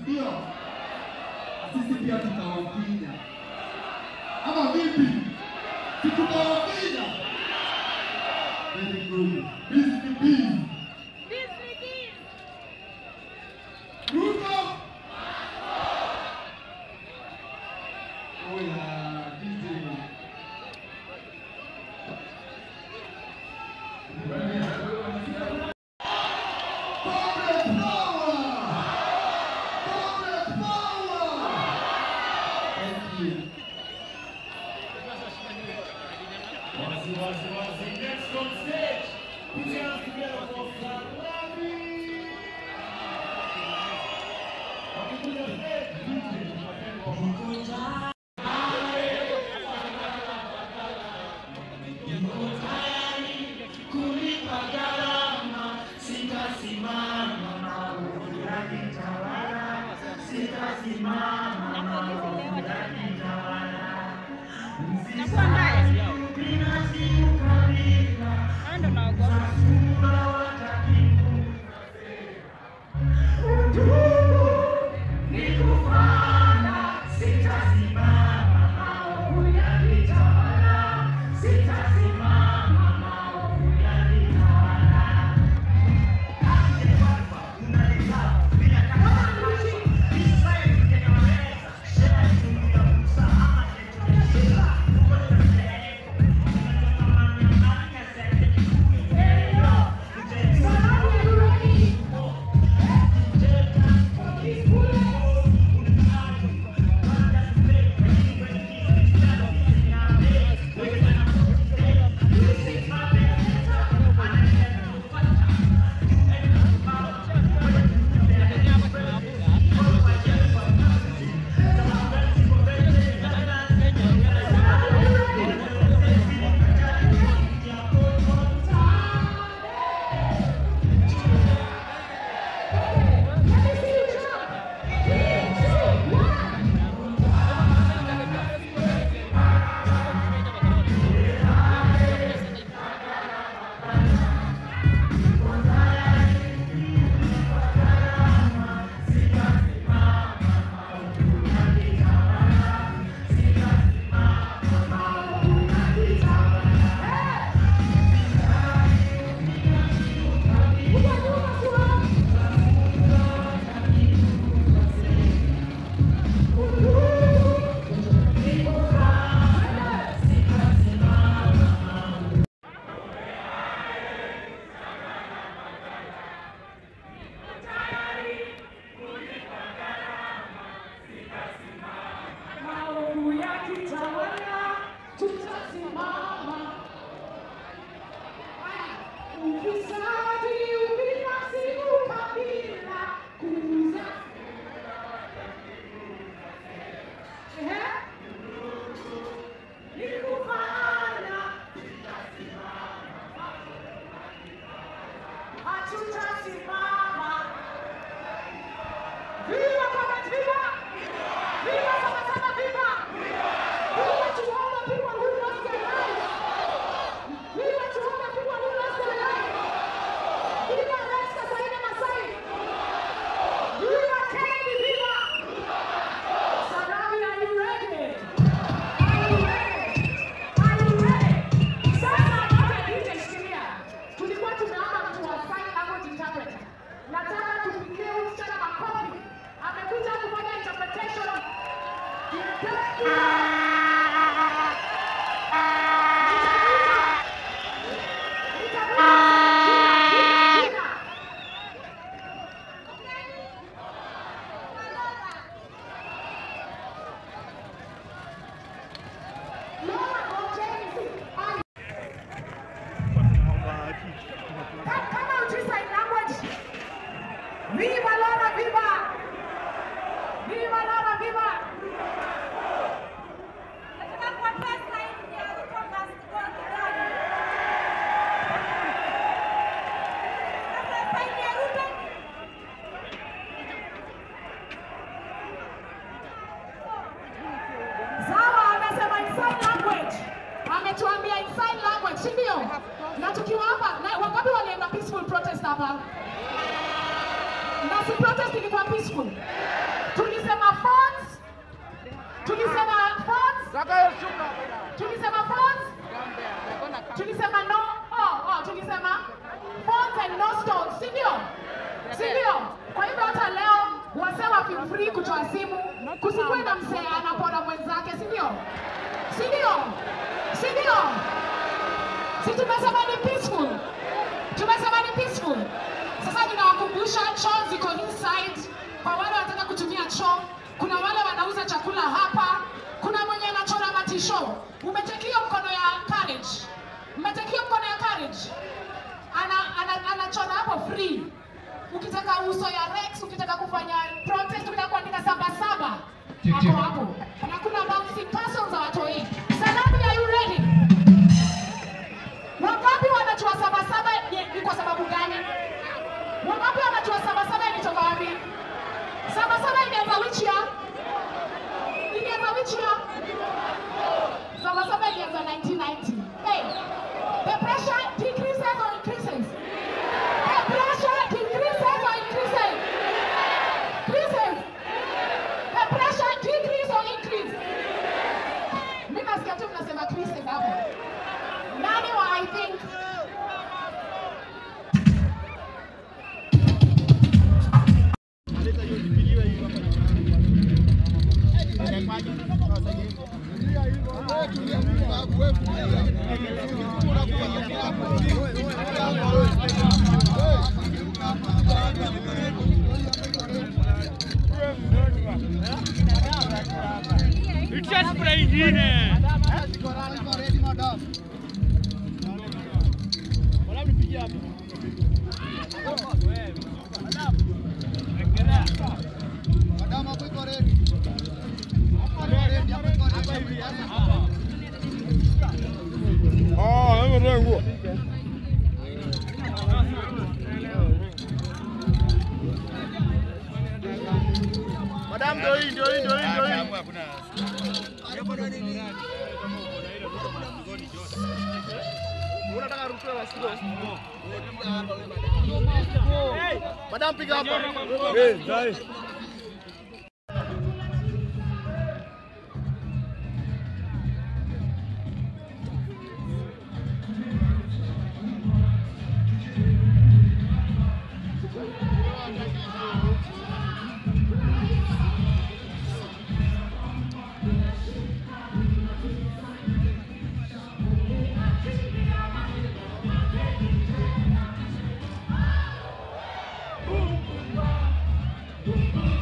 ndio? Sisi pia tutawapiga ama vipi? Si tutawapiga? Very good. Busy busy. Ruto. Oh yeah, busy. Corporate power! Corporate power! Thank you. Wazi, wazi, wazi. Next on stage, put your hands together for Salabi. Wakikuja stage, DJ Matengo. Nakuwa mbaya. Hao ndo naogopa. Maovu yakitawala, tutasimama. Ufisadi, ubinafsi, ukabila, kuuza. Ehe. Ni kufana. Hatutasimama. Viva Bwana, viva! Viva Sama Sama, viva! Viva to all the people who lost their lives! Viva to all the people who lost their lives! Viva Rais Kasaine Masai! Viva Kennedy, viva! Sarawi, are you ready? Are you ready? Are you ready? Sasa wote DJ shikilia. Tulikuwa tumeomba mtu wa sign language interpreter. Nataka tupigie huyu msichana makofi. Amekuja kufanya interpretation. Kama hujui sign language, viva Laura, viva! Viva Laura, viva! Sawa, amesema in sign language. Ametuambia in sign language, si ndio? Na tukiwa hapa, na wangapi walienda peaceful protest hapa? Na si protest ilikuwa peaceful. tulisema phones, tulisema phones, tulisema phones, tulisema no, oh, oh, tulisema phones and no stones, si ndio? Si ndio? Kwa hivyo hata leo wasee wa feel free kutoa simu, kusikuwe na msee anapora mwenzake, si ndio? Si ndio? Si ndio? Si tumesema ni peaceful? Tumesema ni peaceful. Sasa ninawakumbusha choo ziko inside. Kwa wale wanataka kutumia choo, kuna wale wanauza chakula hapa, kuna mwenye anachora matisho. Umetekio mkono ya courage, mmetekio mkono ya courage, ana, ana, anachora hapo free. Ukitaka uso ya Rex, ukitaka kufanya protest, ukitaka kuandika saba saba, hapo hapo, na kuna bouncing castles za watoi. Sanamu, are you ready? Wangapi wanajua saba saba ni, ni kwa sababu gani? Wangapi wanajua saba saba ilitoka wapi? Saba saba ilianza which year? Ilianza which year? Saba saba ilianza 1990. Hey, the pressure decreases or increases? The pressure decreases or increases? Increases. The pressure decrease or increase? Mimi nasikia tu mnasema increases hapo. Nani wa I think Itia spray ingine. Ah, hebu ndio nguo. Madam ndio hii ndio hii ndio hii ndio hii. Unataka ruhusa la sio? Madam piga hapa. Eh, dai. Thank